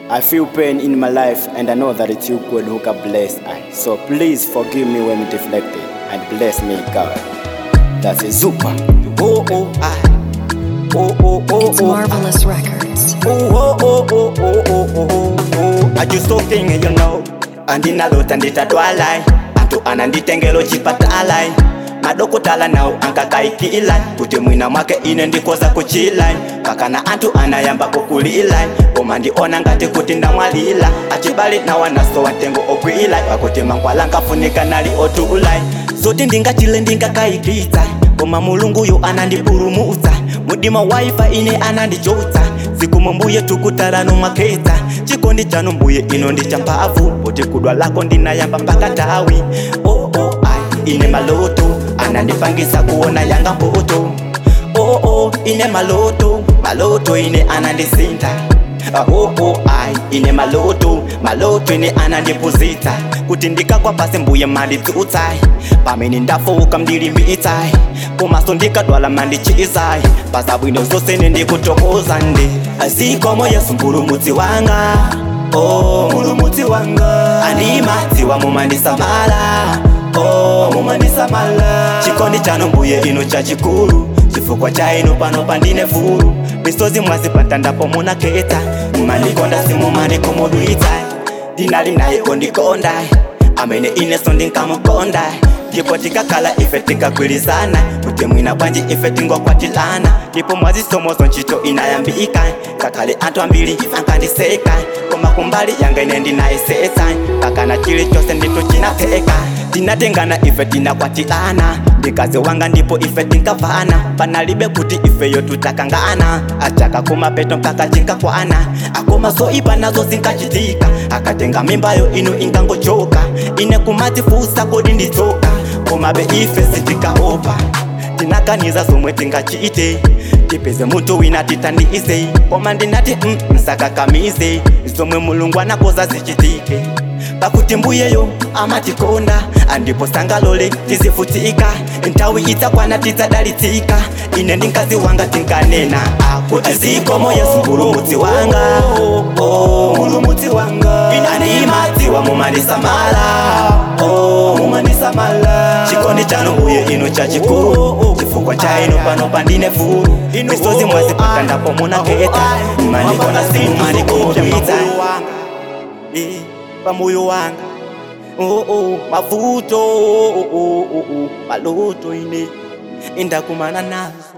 I feel pain in my life and I know that it's you God who can bless I. So please forgive me when we deflected and bless me God. That's a super. Oh oh I. Oh oh oh It's oh. Marvelous Records. Oh oh oh oh oh oh oh oh. I just talking you know. andinalota nditatwalai antu ananditengelo chipatalai madokotala nawo ankakaikilai kuti mwina mwake ine ndikoza kuchilai pakana anthu anayamba kukulilai koma ndiona ngati kuti ndamwalila achibale nawo nasowa mtengo ogwilai pakuti mankhwala nkafunika nali otulai zoti ndingachile ndingakaikitsa koma mulunguyo anandipulumutsa mudima waifa ine anandichotsa zikomo mbuye tukutalano mwakhetsa chikondi chanu mbuye ino ndi champhamvu poti kudwa lako ndinayamba mpaka tawi oh, oh, ai ine maloto anandipangisa kuona yanga mpoto oh, oh, ine maloto maloto ine anandisinta Ah, oh, oh, ai ine maloto maloto ine anandipuzitsa kuti ndikagwa pasi mbuye mandidzutsai pamene ndafoka mndilimbitsai komaso ndikadwala mandichizai pasabwino zonse nendikutokoza ndi zikomo yesu mpulumutsi wanga oh, mpulumutsi wanga animadziwa mumandisamala oh, mumandisamala chikondi chanu mbuye ino chachikulu chifukwa cha ino pano pandine fulu misozi mwazipata ndapo munaketa mmandikonda simumandikomodwitsa ndinali naye kondikonda amene ineso ndinkamukonda ndipo tikakhala ife tikagwirizana kuti mwina bwanji ife tingokwatilana ndipo mwazisomozo ntchito inayambika kakhale anthu ambiri ankandiseka koma kumbali yanga ine ndinayesetsa pakana chilichonse ndithu chinatheka tinatengana ife tinakwatilana ndikazi wanga ndipo ife tinkavana panalibe kuti ifeyo tutakangana achaka kumapeto mpaka chinkakwana akoma zoipa nazo zinkachitika akatenga mimbayo ino ingangochoka ine kumatifusa kodi nditsoka komabe ife sitikaopa tinakaniza zomwe tingachite tipeze munthu wina tithandize koma ndinati mm, nsakakamize zomwe mulungu anakoza zichitike pakuti mbuyeyo amatikonda andipo sangalole tizifutika nthawi idzakwana tidzadalitsika ine ndi mkazi wanga tinkanena akuti zikomo yesu mpulumutsi wanga oh, mpulumutsi wanga animadziwa mumandisamala oh, mumandisamala chikondi chanu mbuye ino chachikulu chifukwa cha ino pano pandine fulu misozi mwazipata ndapo munaketa mandikona simumandikodwitsa pamoyo wanga oh, oh, mavuto oh, oh, oh, oh, maloto ine indakumana nazo